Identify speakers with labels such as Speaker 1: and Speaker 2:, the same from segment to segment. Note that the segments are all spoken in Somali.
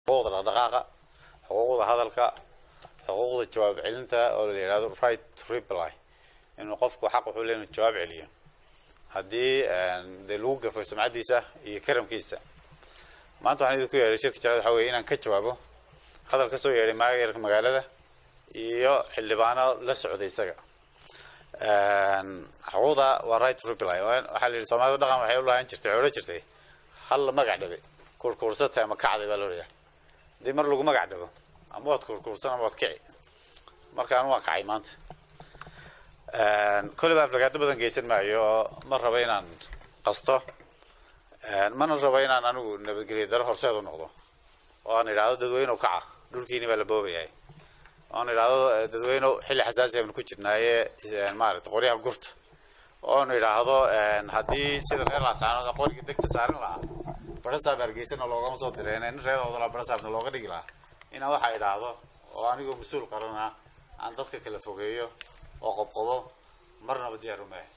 Speaker 1: xuquuqda dhaqdhaqaaqa xuquuqda hadalka xuquuqda jawaab celinta oo la yidhahdo right to reply inuu qofku xaq wuxuu leeyahay inuu jawaab celiyo haddii dee lagu gafo sumcaddiisa iyo karamkiisa maanta waxaan idinku yeedhay shirka jaraad waxa weeye inaan ka jawaabo hadal ka soo yeedhay maayarka magaalada iyo xildhibaano la socday isaga xuquuqda waa right to reply waxaa la yidhi soomaalida dhaqan waxay u lahaan jirtay xoolo jirtay hal la magac dhabe kurkuursatay ama kacday baa loo leeyahay haddii mar lagu magac dhabo ama waad kurkuursan ama waad kici markaan waan kacay maanta kolleyba aflagaado badan geysan maayo oo ma rabo inaan qasto mana rabo inaan anigu nabadgelyo daro horseed u noqdo oo aan idhaahdo dadweynew kaca dhulkiini baa la boobayahay oon idhaahdo dadweynew xilli xasaasi aynu ku jirnaaye maaragta qoryaha gurta oon idhaahdo haddii sida reer laasaanood qoriga degta saarin lahaa barasaab hargeysana loogama soo direen nin reedoodala barasaabna looga dhigi lahaa inaan waxaa idhaahdo oo anigoo mas-uul qarana aan dadka kala fogeeyo oo qobqobo marnaba diyaar umahay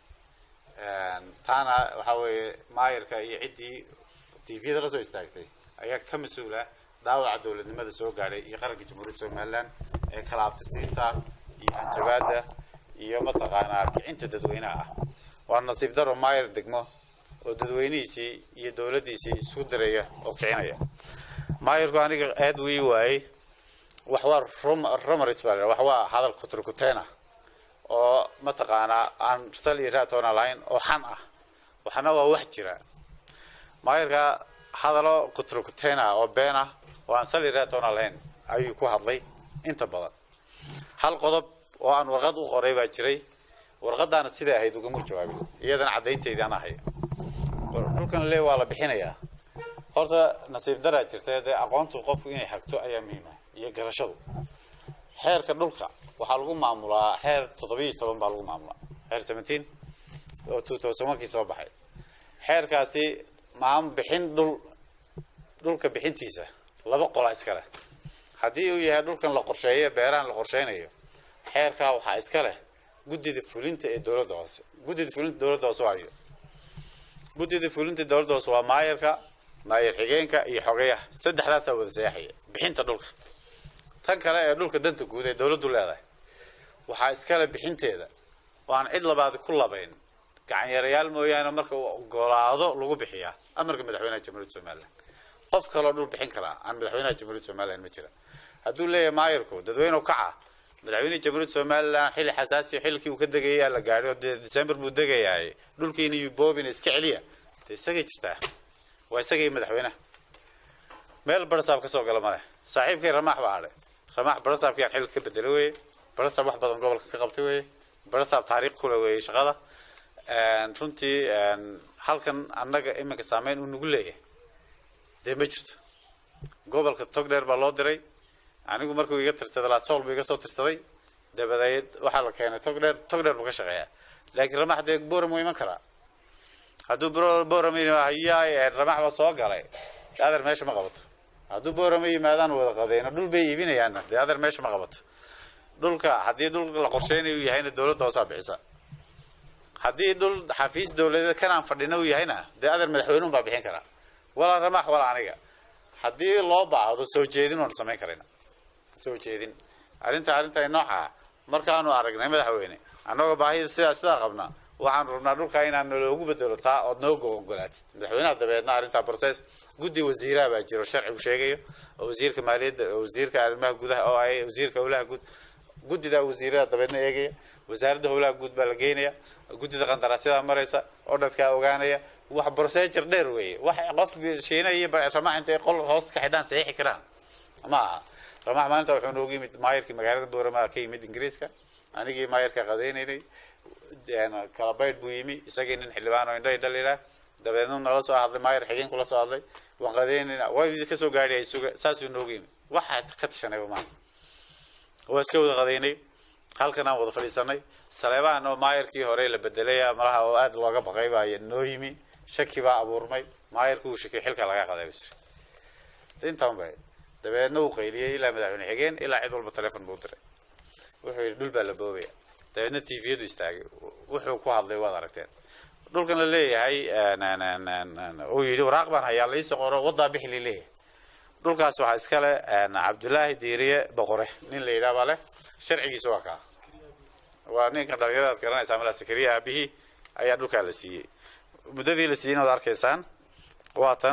Speaker 1: taana waxaa weeye maayarka iyo ciddii tviyada la soo istaagtay ayaa ka mas-uula dhaawaca dowladnimada soo gaadhay iyo qaranka jamhuuriyadda somaliland ee kala abtirsiinta iyo hanjabaada iyo mataqaanaa kicinta dadweynaha ah waa nasiib daro maayar degmo oo dadweynihiisii iyo dowladdiisii isku diraya oo kicinaya maayarku aniga aad wii waayey wax waa rumaris baa wax waa hadal kuturkuteena oo mataqaanaa aan sal iyo raatoona lahayn oo xan ah waxna waa wax jira maayarka hadalo kuturkuteena oo been ah oo aan sal iyo raatoona lahayn ayuu ku hadlay inta badan hal qodob oo aan warqad u qoray baa jiray warqadaana siday ahayd ugama jawaabin iyadana caddaynteydii aan ahay dhulkan le waa la bixinayaa horta nasiib daraa jirta dee aqoontu qofku inay hagto ayaa muhiima iyo garashadu xeerka dhulka waxaa lagu maamulaa xeer toddobiyo toban baa lagu maamulaa xeer seventeen oo two thousand one kii soo baxay xeerkaasi maam bixin dhul dhulka bixintiisa laba qola iska leh haddii uu yahay dhulkan la qorsheeyo beerahan la qorsheynayo xeerkaa waxaa iska leh guddida fulinta ee dowladda hoose guddida fulinta dowladda hoose waayo guddida fulinta dowladda hoose waa maayarka maayar xigeenka iyo xogeyaha saddexdaasaa wada seexaya bixinta dhulka tan kale ee dhulka danta guud ee dowladdu leedahay waxaa iskale bixinteeda oo aan cid labaad ku labayn gacanyarayaal mooyaane marka uu ogolaado lagu bixiyaa amarka madaxweynaha jamhuuriyadda somaliland qof kaloo dhul bixin karaa aan madaxweynaha jamhuuriyadda somaliland ma jira hadduu leeyahay maayarku dadweynew kaca madaxweynaha jamhuuriyadda somaliland xilli xasaasi xilkii uu ka degayaa la gaadhay oo dee december buu degayahay dhulkiina iyo boobina iska celiya dee isagay jirtaa waa isagii madaxweynaha meel barasaab ka soo gala male saaxiibkay ramaax baa hadhay ramaax barasaabkii aan xilka ka bedelay weye barasaab wax badan gobolka ka qabtay weye barasaab taariikh kule weeye shaqada runtii halkan annaga iminka saameyn uu nagu leeyahay dee ma jirto gobolka togdheer baa loo diray anigu markuu iga tirsaday lasool buu iga soo tirsaday dabadeed waxaa la keenay togdheer togdheer buu ka shaqeeyaa laakiin ramax dee boram wuu iman karaa hadduu boram hayaa ramax baa soo galay dee adeer meesha ma qabato hadduu boram yimaadaan wada qadeyno dhul bay iibinayaanna dee adeer meesha ma qabato dhulka haddii dhul la qorsheynayo uu yahayna dowladda hoosaa bixisa haddii dhul xafiis dowladeed kanaan fadhina uu yahayna dee adeer madaxweynuun baa bixin karaa walaa ramax walaa aniga haddii loo baahdo soo jeedin waan samayn karayna soo jeedin arrinta arrinta nooca markaanu aragnay madaxweyne annagoo baahida sidaa sidaa qabna waxaan rabnaa dhulka inaan naloogu bedelo taa ood nooga ogolaatid madaxweynaha dabeedna arrintaa process guddi wasiiraha baa jiro sharcigu sheegayo oo wasiirka maaliyadda oo wasiirka arrimaha gudaha oo ay wasiirka howlaha guud guddida wasiirada dabeedna eegaya wasaaradda howlaha guud baa la geynaya guddida qandaraasyada maraysa oo dadkaa ogaanaya wax procedure dheer weeye wax qof shiina iyo ramax intay qol hoosta ka xidhaan saxiixi karaan ma aha ramax maalinta wuxuu noogu yimid maayarkii magaalada boorama ka yimid ingiriiska anigii maayarka qadaynaynay kala baydh buu yimi isagii nin xildhibaan oo indho indho liraa dabeedna nala soo hadlay maayar xigeenku la soo hadlay waan qadaynayna way kasoo gaadhay suga saasuu noogu yimid waxaa ka tashanayba maaha waa iska wada qadaynay halkan aan wada fadhiisanay saleebahan oo maayarkii hore la bedelay malaha oo aada looga baqay baa noo yimi shaki baa abuurmay maayarku uu shakiy xilka laga qaday bas intaan bay dabeedna uu qayliyey ilaa madaxweyne xigeen ilaa cid walba telefon buu diray wuxuu yidhi dhul baa la boobaya dabeedna tviyadu istaagay wuxuu ku hadlay waad aragteen dhulkan la leeyahay uu yidhi waraaq baan hayaa laisoo qoro wadaa bixi laleeyahay dhulkaas waxaa iskale cabdulaahi diiriye boqore nin la yidhaha baa leh sharcigiisa waa kaa waa ninka dhalinyarada ad garanaysaa malaa sakariya aabihii ayaa dhulkaa la siiyey muddadii la siiyeyna waad arkaysaan waa tan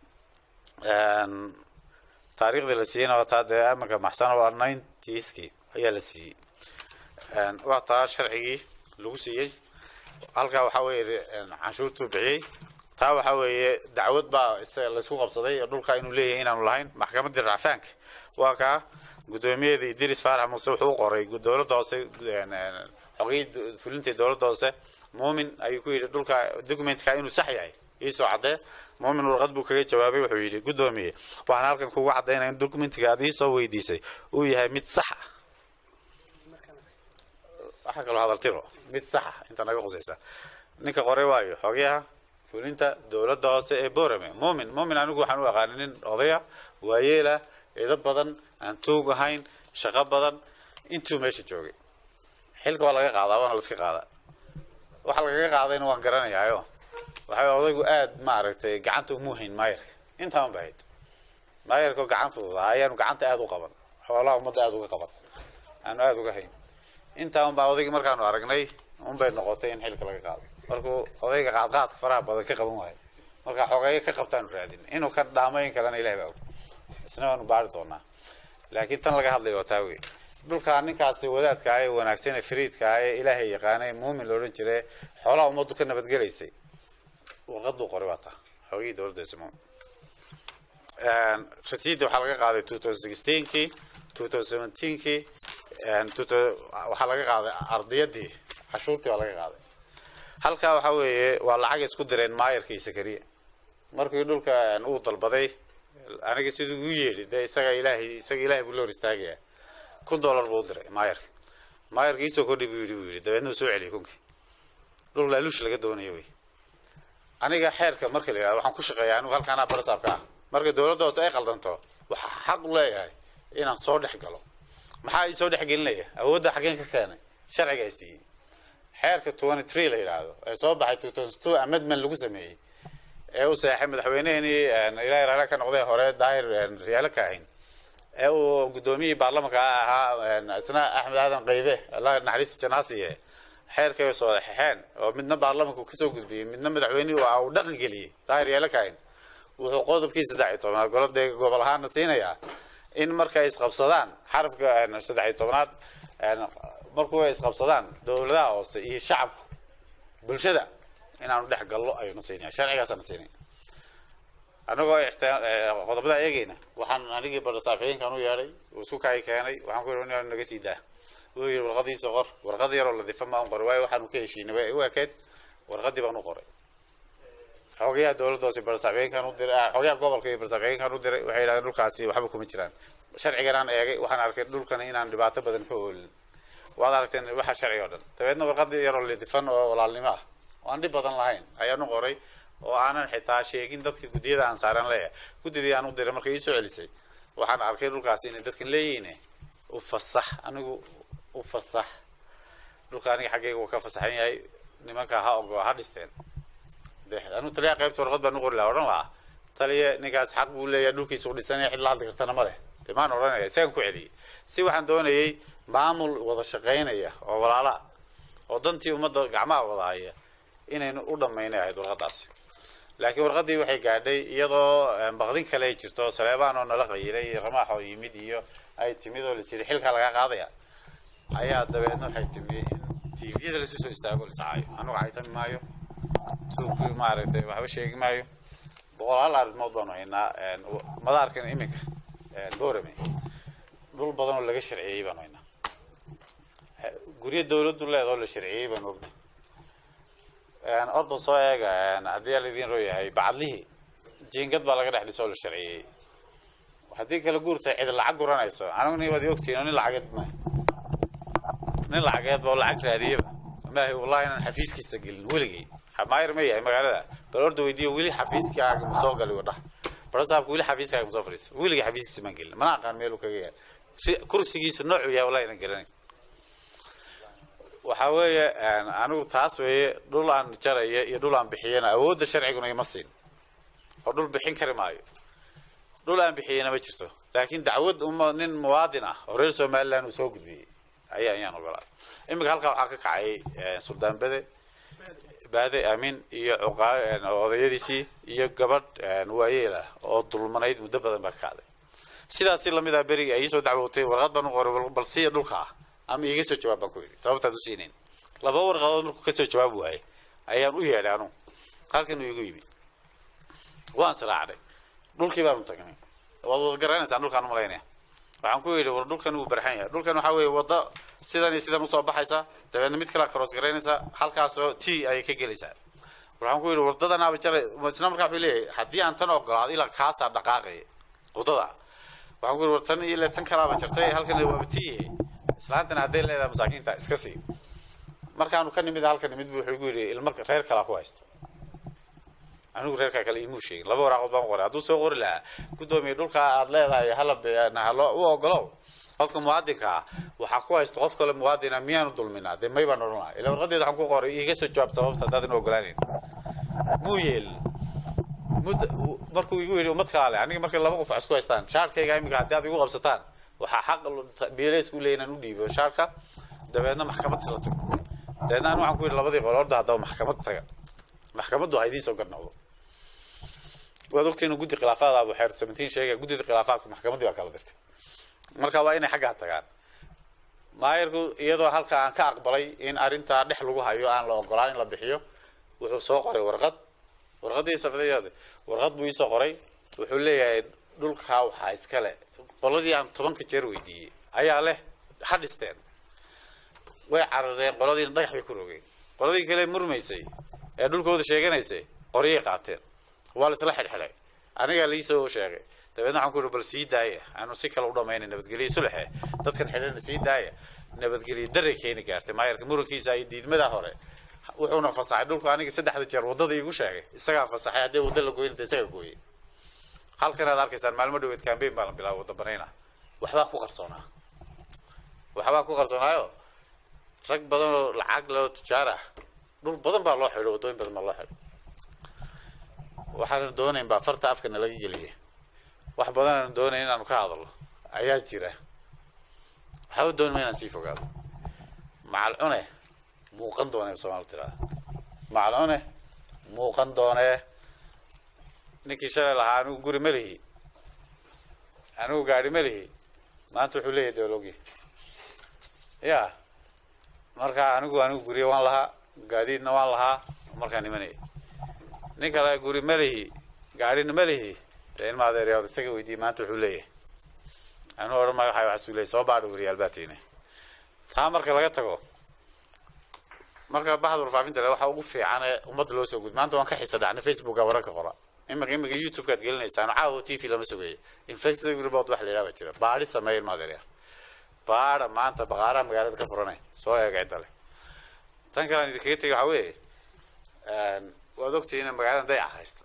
Speaker 1: taariikhdii la siiyeyna waa taa dee amanka maxsana waa ninetieski ayaa la siiyey waa taa sharcigii lagu siiyey halkaa waxaa weeye canshuurtuu bixiyey taa waxaa weeye dacwad baa isaga laysku qabsaday oo dhulkaa inuu leeyahay inaanu lahayn maxkamaddii racfaanka waa kaa guddoomiyadii idris faarax muuse wuxuu u qoray dowladda hoose xogii fulintii dowladda hoose muumin ayuu ku yidhi dhulka documentka inuu sax yahay iisoo caddee muumin warqad buu kaga jawaabay wuxuu yidhi guddoomiye waxaan halkan kugu caddaynaya in documentiga aad iisoo weydiisay uu yahay mid sax ah waxaa kaloo hadal tiro mid sax ah inta naga qusaysa ninka qoray waayo xogayaha fulinta dowladda hoose ee borame muumin muumin anigu waxaan u aqaanay nin odaya waayeela eedo badan aan tuug ahayn shaqo badan intuu meesha joogay xilka waa laga qaadaa waana laiska qaadaa waxa lagaga qaadayna waan garanayaayo waxay odaygu aad maaragtay gacanta umu hayn maayarka intaan ba hayd maayarka gacan fududaa ayaanu gacanta aada u qaban xoolaha ummadda aada uga qaban aanu aada uga hayn intaa unbaa odaygi markaanu aragnay unbay noqotay in xilka laga qaado markuu odayga qaadqaadka faraha badan ka qaban waayo marka xogeeyo ka qabtaanu raadin inuu ka dhaamayn kalena ilahi baa og isna waanu baari doonaa laakiin tan laga hadlayo waa taa wey dhulkaa ninkaasi wadaadka ah ee wanaagsan ee fariidka ah ee ilaahay yaqaanay muumin la odhan jire xoolaha ummaddu ka nabadgelaysay warqaduu qoray waa taa xoogihii dowladda ismuun rasiidda waxaa laga qaaday two thousand sixteenkii two thousand seventeenkii waxaa laga qaaday ardiyadii cashuurtii waa laga qaaday halkaa waxaa weeye waa lacag isku direen maayarka iyo sakariya markii dhulka uu dalbaday aniga siduu u yeedhi dee isaga ilaahay isaga ilaahay buu la hor istaagaya kun dollar buu u diray maayarka maayarka iisoo kordhi buu yidhi buu yidhi dabeedna uu soo celiyay kunkii dhul laaluush laga doonayo wey aniga xeerka marka la yidhahdo waxaan ku shaqeeyaa anigu halkaanaa barasaabka ah marka dowladda hoose ay qaldanto waxaa xaq u leeyahay inaan soo dhex galo maxaa ii soo dhex gelinaya awoodda xaggeen ka keenay sharciga ay siiyey xeerka twenty three la yidhaahdo ee soo baxay two thousand two amendment lagu sameeyey ee uu saxay madaxweyneheenii ilaahay raale ka noqday hore daahir riyaalo ka ahayn ee uu guddoomiyihii baarlamanka ahaa isna axmed aadan qaybe allah naxariista janaasiye xeerkay way soo xexeen oo midna baarlamanku kasoo gudbiyey midna madaxweynihii uu dhaqan geliyey daahir riyaalo ka ahayn wuxuu qodobkii saddex iyo tobnaad golada gobol ahaana siinayaa in markay isqabsadaan xarafka saddex iyo tobnaad markuu ay isqabsadaan dowladaha hoose iyo shacabku bulshada inaanu dhex gallo ayuuna siinaya sharcigaasana siinaya anagoo qodobada eegeyna waxaan anigii bardasaafiyiinkan u yeedhay uu sukay keenay waxaan ku yidhi naga sii daa wuu yidhi warqadiisa qor warqad yaroo ladifa maan qoray waayo waxaanu ka heshiinay way u ekeyd warqadii baan u qoray xogayaha dowladda hoose bardasaafiyiinkan u diray xogayaha gobolka iyo bardasaafiyiinkan u diray waxay yidhahdeen dhulkaasi waxba kuma jiraan sharciganaan eegay waxaan arkay dhulkan inaan dhibaato badan ka oolin waad aragteen waxa sharci oo dhan dabeedna warqadii yaroo lidifan oo walaalnimo ah oo aan dhib badan lahayn ayaanu qoray oo aanan xitaa sheegin dadka guddiyada aan saaran leeyahay guddidii aan u diray markay iisoo celisay waxaan arkay dhulkaasi inay dadkan leeyihiin u fasax anigu u fasax dhulka aniga xaggayga uu ka fasaxan yahay nimanka ha ogo ha dhisteen de anu taliya qaybta warqad baan u qori lahaa odhan lahaa taliya ninkaas xaq buu leeyahay dhulkiisa u dhisanaya cid la hadli kartana ma leh de maan odhanaya isagan ku celiyey si waxaan doonayay maamul wada shaqaynaya oo walaalaha oo dantii ummadda gacmaha wada haya inaynu u dhammaynay ahayd warqadaasi laakiin warqadii waxay gaadhay iyadoo baqdin kale ay jirto saleebaan oo nala qayilay ramaax oo yimid iyo ay timid oo lasiri xilkaa laga qaadaya ayaa dabeedna waxay timi in tviyada lasu soo istaago liscaayo anugu caytami maayo tuug maaragtay waxba sheegi maayo boqolaal arrimood baanu haynaa madaarkan iminka borame dhul badan oo laga sharciyey baanu haynaa guryo dawladdu leedoo la sharciyey baanu ognay orda soo eega haddii ala idiin roo yahay bacadlihii jiingad baa laga dhex dhisoo la sharciyey haddii kala guurta cid lacag guranayso anigu ni waad ogtihiin oo nin lacageed ma nin lacageed ba oo lacag raadiyaba maahi wallahi inaan xafiiskiisa gelin weligay maayar ma yahay magaalada bal orda weydiiyo weli xafiiskaaga ma soo gali wadha barasaabka weli xafiiskaaga ma soo fadhiisa weligay xafiiskiisa maan gelin mana aqaan meeluu kaga yahay kursigiisa noocuu yahay wallahi inan garanay waxaa weeye anigu taas weeye dhul aan jaraya iyo dhul aan bixiyana awoodda sharciguna ima siin oo dhul bixin kari maayo dhul aan bixiyeyna ma jirto laakiin dacwad uma nin muwaadin ah oo reer somaliland uu soo gudbiyey ayaa ayaan ogolaa iminka halkaa waxaa ka kacay suldaan bede baade aamin iyo odayadiisii iyo gabadh waayeela oo dulmanayd muddo badan baa ka kacday sidaasi lamid ah beriga ay soo dacwootay warqad baan u qoray bal siiya dhulka ah ama iiga soo jawaab baan ku yidhi sababtaad u siinayn laba warqadood markuu kasoo jawaab waayay ayaan u yeedhay anu halkan uu igu yimi waan siraacday dhulkii baanu tagnay waad wada garanaysaan dhulkaan u malaynaya waxaan ku yidhi war dhulkan wuu barxan yahay dhulkan waxaa weeye waddo sidan iyo sidan usoo baxaysa dabeedna mid kalea cross garaynaysaa halkaasoo t ayay ka gelaysaa waxaan ku yidhi waddadanaaba jaray isla markaa wuxuu leeyahay haddii aan tan ogolaado ilaa kaasaa dhaqaaqaya waddada waxaan ku yidhi war tan ile tan kalaaba jartay halkan waaba t islaantana hadday leedahay masaakiinta iska sii markaanu ka nimid halka nimid buu wuxuu igu yidhi ilmo reer kalaa ku haysta anigu reerkaa kale imuu sheegin laba waraaqood baan qoray hadduu soo qori lahaa guddoomiye dhulkaa aad leedahay halabhalo u ogolow qofka muwaadinka ah waxaa ku haysta qof kale muwaadina miyaanu dulminaa dee may baan odhan laha ila warqadeed waxaan ku qoray iiga soo jawaab sababta haddaadan ogolaanayn muu yeelin mud markuu igu yidhi ummad kalaa leh aniga markay laba qof isku haystaan shaarkayga iminka haddii aad igu qabsataan waxaa xaq biileysku leeyahin aan u dhiibo shaarka dabeedna maxkamad sila tago dabeedna an waxaan ku yidhi labadii qol orda haddaba maxkamad taga maxkamaddu ha idiin soo garnaqdo waad ogtiin guddi khilaafaad abu xeer seventeen sheegaya guddida khilaafaadka maxkamaddii baa kala dirtay marka waa inay xaggaa tagaan maayarku iyadoo halka aan ka aqbalay in arrintaa dhex lagu hayo aan la ogolaan in la bixiyo wuxuu soo qoray warqad warqaddii safdadeeda warqad buu iisoo qoray wuxuu leeyahay dhulkaa waxaa iskale qoladii aan tobanka jeer weydiiyey ayaa leh ha dhisteen way carareen qoladiina dhagax bay ku rogeen qoladii kale murmaysay ee dhulkooda sheeganaysay qoryay qaateen waa la isla xidhxidhay anigaa liisoo sheegay dabeedna waxaan ku yidhi bal sii daaya aanu si kale u dhamaynay nabadgelyo sulexe dadkan xidhana sii daaya nabadgelyo daray keeni gaartay maayarka murankiisa iyo diidmadaa hore wuxuuna fasaxay dhulku aniga saddexda jeer waddada iigu sheegay isagaa fasaxay haddii wadda la gooyin isaga gooyey halkan aad arkaysaan maalmo dhaweed cambain baa la bilaaba wadda banayna waxbaa ku qarsoonaa waxbaa ku qarsoonaayo rag badan oo lacag loo tujaar ah dhul badan baa loo xidho waddooyin badan baa loo xidho waxaanan doonayn baa farta afkana laga geliya wax badan aan doonayn inaanu ka hadalno ayaa jira waxaa u doonma inaan sii fogaado macal cune muuqan doone soomali tirada macal cune muuqan doonee ninkii shalay lahaa anigu guri ma lihi anigu gaari ma lihi maanta wuxuu leeyahay dawlogi ya marka anigu anigu guriya waan lahaa gaadiidna waan lahaa markaa nimanaya nin kale guri ma lihi gaadhina ma lihi dee ilma adeeryaa isaga weydiiyey maanta wuxuu leeyahay anuu odhan maayo waxaa waxasuu leeyahy soo baadha weriyaal baa tiine taa marka laga tago marka baxda warfaafinta le waxa ugu fiican ee ummadda loo soo gud maanta waan ka xisa dhacnay facebooka wararka qora imika imika youtube-kaad gelinaysaan caawa t v lama sugeeyo infected report wax la yidhaha baa jira baadhi sameeya ilma adeeryaa baadha maanta baqaaraha magaalada ka furanay soo eega cidda leh tan kale aan idinkaga tegay waxaa weeye waad ogtihiin in magaalada dayaca haysta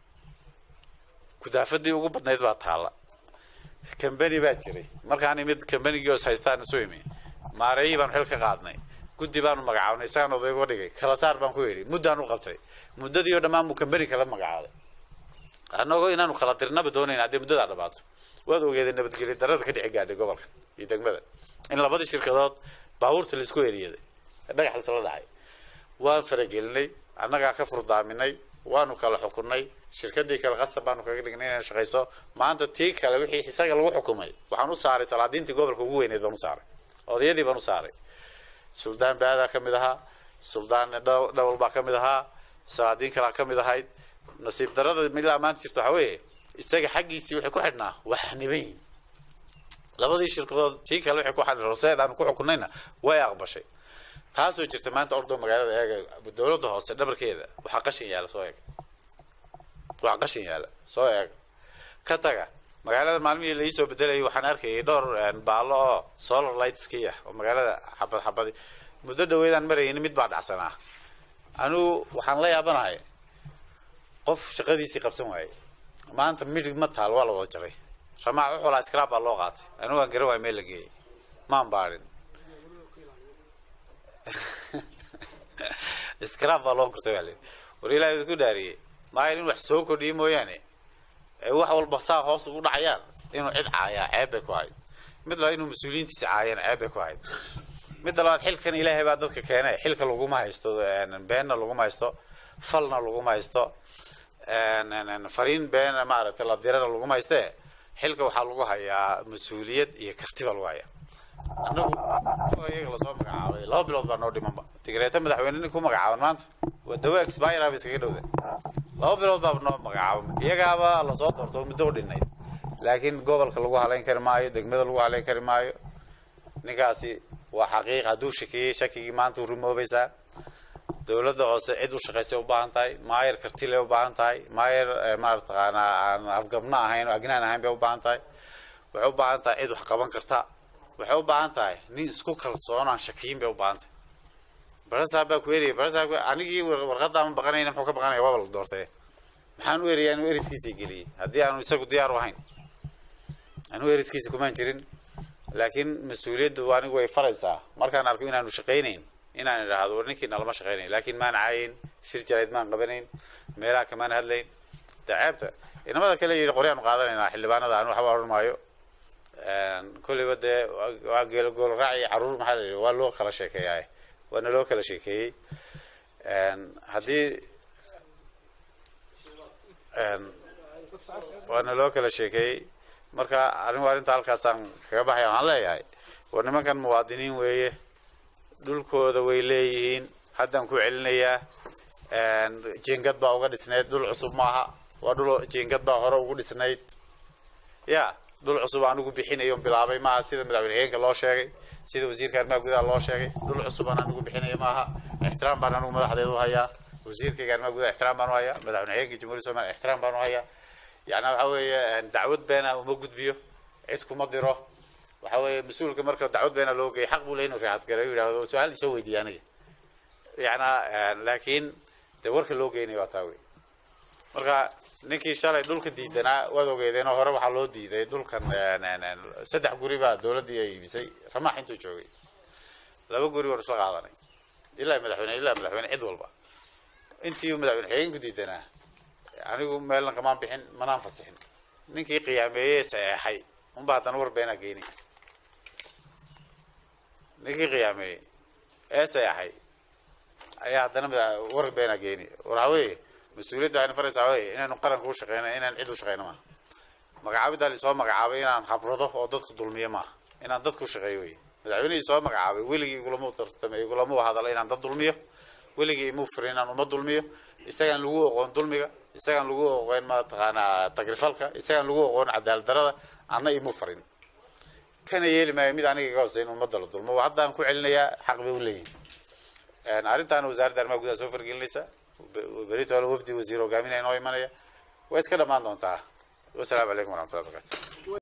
Speaker 1: kudaafadii ugu badnayd baa taalla cambany baa jiray markaan imid cambanygii os haystaan isu imi maareeyii baanu xil ka qaadnay guddi baanu magacaabnay isagaan odaygo dhigay kala saar baan ku yidhi muddaan u qabtay muddadii oo dhammaan buu cambany kala magacaabay annagoo inaanu kala dirnaba doonayn haddii muddadaa dhamaato waad ogeedeen nabadgelyo darada ka dhici gaadhay gobolka iyo degmada in labadii shirkadood baabuurta laisku eriyaday dhagax laisla dhacay waan faragelinay annagaa ka furdaaminay waanu kala xukunay shirkadii kale qasab baanu kaga dhignay inay shaqayso maanta tii kale wixii isaga lagu xukumay waxaan u saaray salaadiintii gobolka ugu weyneed baan u saaray odayadii baan u saaray suldaan baadaa ka mid ahaa suldaan dhawal baa ka mid ahaa salaadiin kalaa ka mid ahayd nasiib darada ilaa maanta jirto waxaa weeye isaga xaggiisii waxay ku xidhnaa wax niban yihin labadii shirkadood tii kale waxay ku xidhnay roseed aanu ku xukunayna way aqbashay taasoo jirta maanta ordo magaalada eega dawladda hoose dhabarkeeda waxaa qashin yaala soo eeg waxaa qashin yaala soo eeg ka taga magaalada maalmihii la iisoo bedelayay waxaan arkayay dhowr baallo oo solar lightskii ah oo magaalada xabad xabadi muddo dhaweedaan marayay mid baa dhacsanaa anigu waxaan la yaabanahay qof shaqadiisii qabsan waayey maanta midig ma taal waa la wada jaray ramaac uxulaa scrab baa loo qaatay anigu waan garan waay meel la geeyey maan baadhin scrab baa loo gurtay waa war ilaahay ku dhaariyey maayan in wax soo kordhiyo mooyaane ee wax walba saa hoos ugu dhacayaan inuu cid caayaa ceeb bay ku ahayd mid labaad inuu mas-uuliyiintiisa caayaan ceeb bay ku ahayd midda labaad xilkan ilaahay baa dadka keenay xilka laguma haysto beenna laguma haysto falna laguma haysto fariin been maaragtay la dirana laguma hayste xilka waxaa lagu hayaa mas-uuliyad iyo karti baa lagu hayaa annagu iyaga lasoo magacaabay laba bilood baa noo dhimanba tigreeta madaxweyne nin ku magacaaban maanta waa dawo expire ba iskaga dhowda laba bilood baa noo magacaaban iyagaaba lasoo doorto muddo u dhinayd laakiin gobolka lagu halayn kari maayo degmada lagu halayn kari maayo ninkaasi waa xaqiiq hadduu shakiyey shakigii maanta u rumoobaysaa dowladda hoose cid u shaqaysay u baahan tahay maayer kartile u baahan tahay maayer maarataqaana aan afgabno ahayn oo agnaan ahayn bay u baahan tahay waxay u baahan tahay cid wax qaban karta waxay u baahan tahay nin isku kalsoon aan shakiyin bay u baahan tahay barasaab baa ku eriyay barasaab anigii warqadda ama baqanayna muxuu ka baqanaya waaba la doortay maxaan u eriyaa inuu eriskiisa geliyey haddii aanu isagu diyaar u ahayn anuu eriskiisa kumaan jirin laakiin mas-uuliyaddu anigu way faraysaa markaan arko inaanu shaqaynayn inaan idhaahdo war ninkii nalama shaqaynayn laakiin maan caayin shir jarayd maan qabanayn meelaha kamaan hadlayn de ceebta inamada kale yidhi qoryaanu qaadanaynaa xildhibaanada anu waxba odhan maayo kolleyba dee waa geelo gool raaci carruur maxaa la yidhi waa loo kala sheekeeyaa waana loo kala sheekeeyey haddii waana loo kala sheekeeyey marka anigu arrinta halkaasaan kaga baxaya waxaan leeyahay war nimankan muwaadiniin weeye dhulkooda way leeyihiin haddaan ku celinayaa jiingad baa uga dhisnayd dhul cusub maaha waa dhul jiingad baa hore ugu dhisnayd ya dhul cusub anigu bixinayo bilaabay maaha sida madaxweyne heenka loo sheegay sida wasiirka arrimaha gudaha loo sheegay dhul cusub aan anigu bixinayo maaha ixtiraam baan anigu madaxdeedu hayaa wasiirkayga arrimaha gudaha ixtiraam baan u hayaa madaxweyne heenka jamhuuriyadda somaliya ixtiraam baan u hayaa yani waxa weeye dacwad beena uma gudbiyo cid kuma diro waxa weeye mas-uulka marka dacwad beena loo geeyay xaq buu le inuu raacad galo yidhahdo su-aal isoo weydiiya aniga yana laakiin dee warka loo geynayo waa taa wey marka ninkii shalay dhulka diidanaa waad ogeedeenoo hore waxaa loo diiday dhulkan saddex guri baa dowladdii ay iibisay ramaax intuu joogay laba guri waan isla qaadanay ilaa madaxweyne ilaa madaxweyne cid walba intii madaxweyne xigeenku diidanaa anigu meelna kamaan bixin manaan fasixin ninkii qiyaameeyey saxeexay unba haddana war beenaa geeni ninkii qiyaameeyey ee saxeexay ayaa haddana war beenaa geeni waxa weeye mas-uuliyadda waxayna faraysaa waxa weeye inaynu qaranka u shaqeyno inaan cid u shaqeyno maaha magacaabiddaa lisoo magacaabay inaan habrado oo dadku dulmiyo maaha inaan dadku shaqeeyo wey madaxweynihii soo magacaabay weligii igulama tartamay igulama hadalo inaan dad dulmiyo weligii imuu firin inaan uma dulmiyo isagaan lagu oqoon dulmiga isagaan lagu oqoon mataqaanaa tagrifalka isagaan lagu oqoon cadaalad darada anna imuu farin kana yeeli maayo mid aniga iga hooseyn ummadda la dulmo haddaan ku celinayaa xaq bay u leeyihin arrintaana wasaaradda arrimaha gudaha soo fargelinaysa berito hore wafdi wasiir hogaaminaya noo imanaya way iska dhammaan doontaa wasalaamu calaykum waraxmatullahi wabarakatu